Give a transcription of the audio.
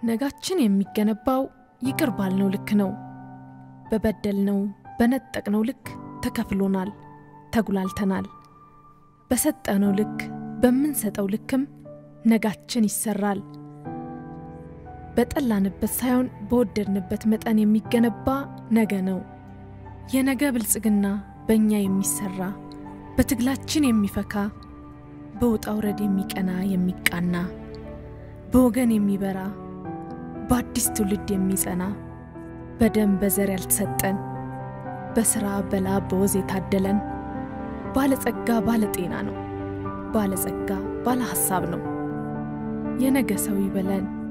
ነጋችን የሚገነባው ይቅር ባልነው ልክ ነው። በበደልነው በነጠቅነው ልክ ተከፍሎናል፣ ተጉላልተናል። በሰጠነው ልክ በምንሰጠው ልክም ነጋችን ይሰራል። በጠላንበት ሳይሆን በወደድንበት መጠን የሚገነባ ነገ ነው። የነገ ብልጽግና በእኛ የሚሰራ በትግላችን የሚፈካ በውጣ ውረድ የሚቀና የሚቃና በወገን የሚበራ በአዲስ ትውልድ የሚጸና በደም በዘር ያልተሰጠን በሥራ በላብ በወዝ የታደለን ባለጸጋ ባለጤና ነው። ባለጸጋ ባለ ሐሳብ ነው። የነገ ሰው ይበለን።